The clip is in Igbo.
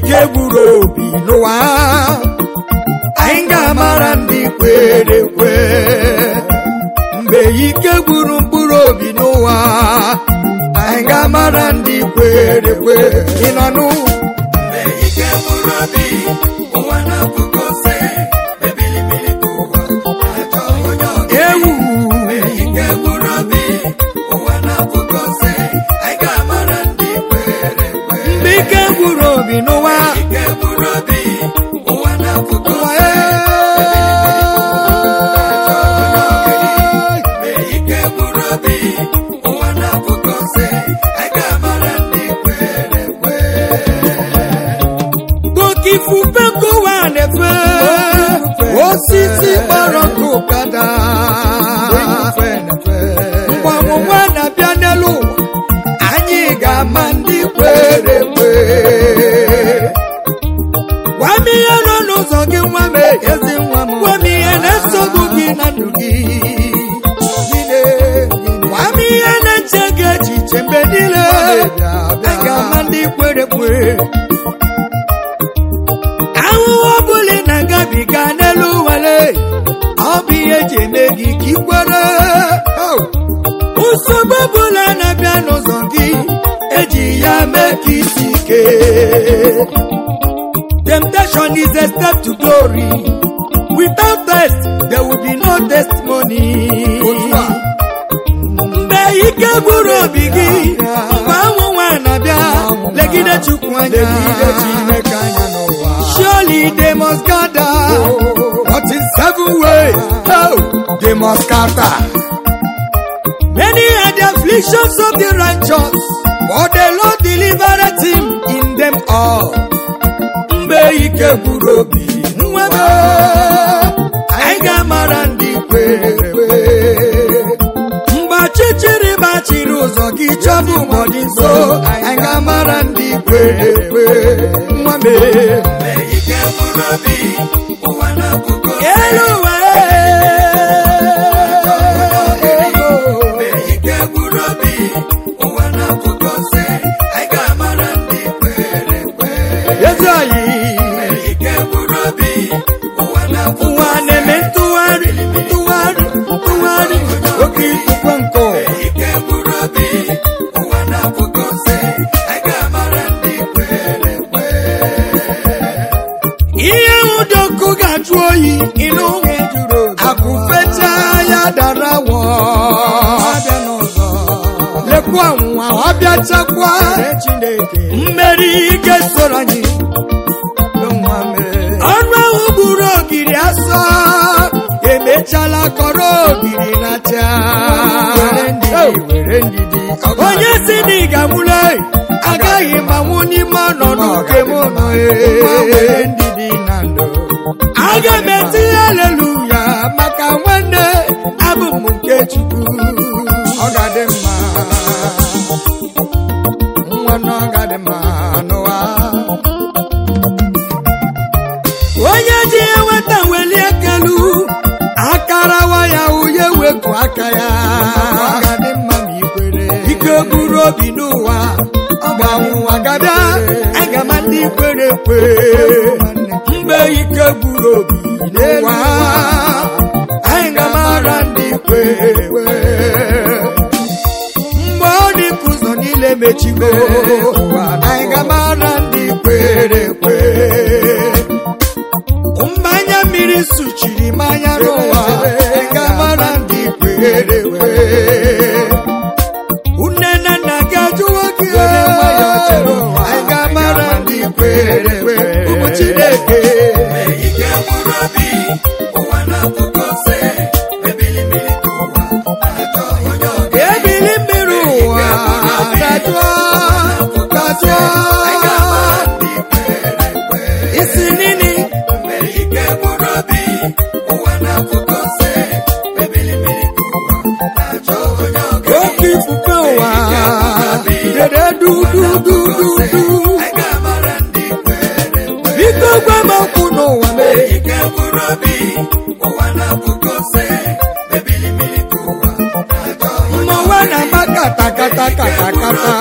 ike gburu obi n'ụwa anyị ga-amara ndị kwere ekwe mgbe ike gburu mkpụrụ obi n'ụwa anyị ga-amara ndị kwere ekwe ị nọ n'ụ Mgbe ike gburu obi, ụwa na-apụgo ose, ebilimili ka ụwa na-achọ onye ọga. ewu Mgbe ike gburu obi, ụwa na-apụgo ose, anyị ga-amara ndị kwere ekwe. mgbe ike gburu obi n'ụwa Ike gburu obi, ụwa na-apụgo ụwa ose, ee. Mgbe ike gburu obi, ụwa na-apụgo ose, anyị ga-amara ndị kwere ekwe. Oke ifufe nke ụwa na-efe osisi kpọrọ nkụ kada mgbe ọnwụnwa na-abịa n'elu ụwa anyị ga-ama ndị kwere ekwe gwa m ihe nọ n'ụzọ gị nwa m ezi nwa m gwa m ihe na-esogbu gị na ndụ gị gwa m ihe na-eche gị echiche mgbe niile anyị ga-ama ndị kwere ekwe ahụhụ ọbụla ị na-agabiga n'elu ụwale ọ bụ ihe eji eme gị ka ị kwere nsogbu ọbụla na-abịa n'ụzọ gị eji ya mee ka isi ike temptation is a step to glory without test there will be no testimony mgbe ike gwụrụ obi gị mgbe anwụnwa na-abịa legide chukwu anya surely they must gather but in seven ways oh, they must scatter many are the afflictions of the righteous but the lord delivereth him in them all mgbe ike gwụrụ obi nwa m anyị ga-amara ndị kwere ekwe mgbe ọchịchịrị gbachiri ụzọ gị chọbụ ụbọdị nso anyị ga-amara ndị kwere ekwe nwa m Mgbe ike gburu obi, ụwa na-apụgo ose. elu ụwa Mgbe ike gburu obi, ụwa na-apụgo ose, anyị ga-amara ndị kwere ekwe. ezi anyị Mgbe ike gburu obi, ụwa na-apụgo ụwa na-eme ntụgharị ntụgharị ntụgharị oke ifufe nkụ Mgbe ike gburu obi, ụwa na-apụgo ose, anyị ga-amara ndị kwere ekwe. ihe ụdọ ọkụ ga-ajụ oyi ịnụ akụfecha ya dara wọ lekwa nwa ọbịa chakwa mmeri ga-esoro anyị ọrụ ahụ gburu ogiri asọ emechala kọrọ ogiri na cha onye si na ị ga-amụle agaghị m anwụ n'ime ọnọdụ nke m nọ ee. aga m eti aleluya maka nwanne abụ m nke chukwu ọ ga-adị mma nwa na ọ ga-adị mma n'ụwa onye ji ya nweta welie ekelu akarawa ya uye wepụ aka ya ike buru obi n'ụwa mgbe ọnwụnwa gabịa aga ma ndị kwere ekwe mgbe ike buru obi n'ụwa anyị ga-amara ndị kwere ekwe mgbe ọ dị ka ụzọ niile mechigo anyị ga-amara ndị kwere ekwe mgbe anya mmiri suchiri m anya n'ụwa anyị ga-amara ndị kwere ekwe nne na nna gị ajụwo gị anyị ga-amara ndị kwere ekwe ụmụ chineke Mgbe ike gburu obi, ụwa na-apụgo ose, ebilimili ka ụwa na-achọ onye ọga. ebili mmiri ụwa dajụọ dajụọ isi nini Mgbe ike gburu obi, ụwa na-apụgo ose, ebilimili ka ụwa na-achọ onye ọga. oke ifufe ụwa dere dududududu Anyị ga-amara ndị kwere ekwe. biko gwa m okwu n'ụwa mee Ike gburu obi, ụwa na-apụgo ose, ebilimili ka ụwa na-achọ onye mma ụwa na-ama kata kata kata kata